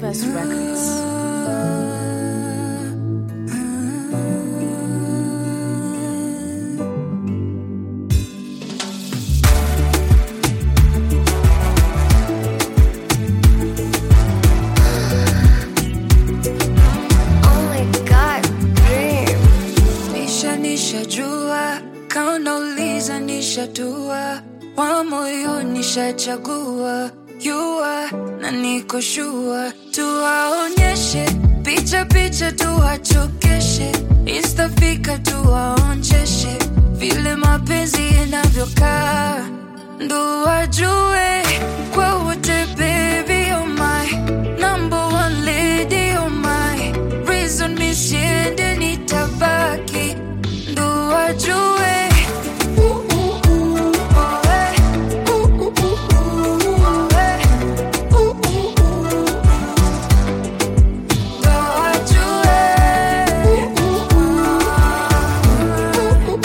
Best Records. Oh my god, babe. Nisha nishajua, kaunauliza nishatua, wa moyo nishachagua, yua na niko shua, tuwaonyeshe picha picha, tuwachokeshe, istafika tuwaonjeshe, vile mapenzi yanavyokaa, ndo wajue kwa wote, baby oh my number one lady oh my reason mi siende nitabaki ndo wajue Uh, uh, uh, oh, eh. Uh, uh, uh, uh, oh, eh. Uh, uh, uh, ndo wajue. Uh, uh, uh, uh,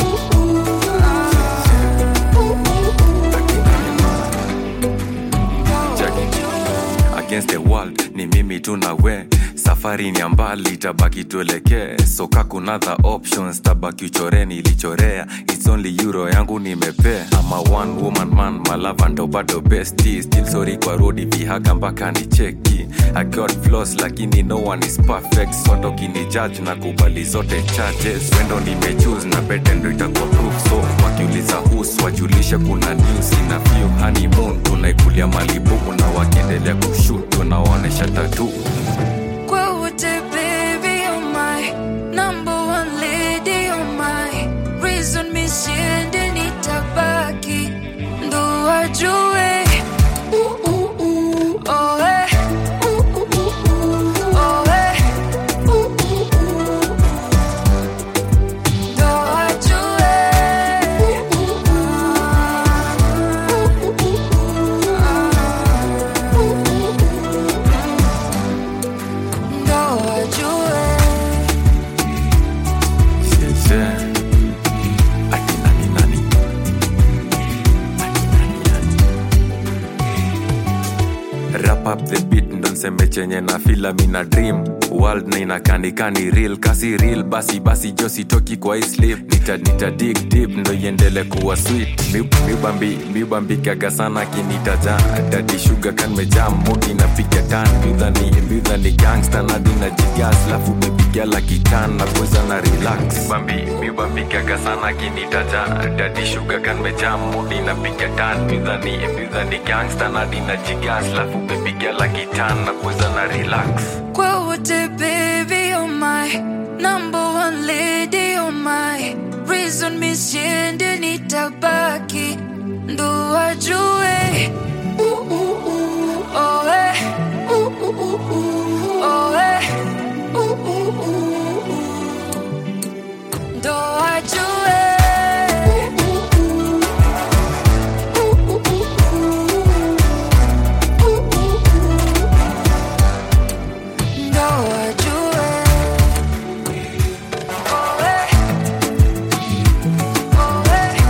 against the world ni mimi tu na we safari ni ya mbali tabaki tuelekee soka kunadha options tabaki uchoreni ilichorea its only euro yangu nimepea ama one woman man malava ndo bado besti still sorry kwa rodi vihaga mpaka ni cheki I got flaws lakini no one is perfect soto kini judge na kubali zote charges wendo nimechuse na bete ndo itakuwa proof so wakiuliza hus wajulishe kuna news ina few honeymoon tunaikulia malibu na wakiendelea kushut tunawaonesha tatu Kwa wote, baby, oh my number one lady, oh my reason mi siende nitabaki ndo wajue Uh, uh, uh, oh, eh. Uh, uh, uh, uh, oh, eh. Uh, uh, uh, ndo wajue. Uh, uh, uh, uh, uh, uh, ndo wajue. Sieze. Ati nani nani? Ati nani nani? Wrap up the beat ndo nseme chenye na fila mina dream world na inakanikani real kasi real basi basi jo sitoki kwa hii sleep nita, nita dig deep ndo iendele kuwa sweet Mi- miubambi miubambikaga sana kinitaja dadi shuga kan mejam mudi napiga tan midhani midhani gangsta nadi na jigas lafu mepiga la kitan na kuweza na relax bambi miubambikaga sana kinitaja dadi shuga kan mejam mudi napiga tan midhani midhani gangsta nadi na jigas lafu mepiga la kitan na kuweza na relax Kwa wote, baby, oh my number one lady, oh my reason mi siende nitabaki ndo wajue Uh, uh, uh, oh, eh. Uh, uh, uh, uh, oh, eh. Uh, uh, uh, uh, ndo wajue Uh, uh, uh, uh, uh, uh, uh, uh, uh, ndo wajue. Oh, eh. Oh, eh.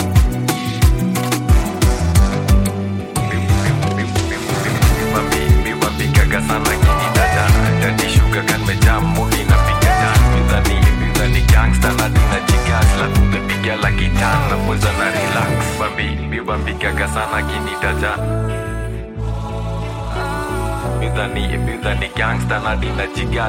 miwapikaga sana kinitaja dadishuga kan mejam mudi napiga dan midhani midhani gangsta na dina jigas lafu mepiga la kitan na poza na relax bambi miwapikaga sana kinitaja midhani midhani gangsta na dina jigas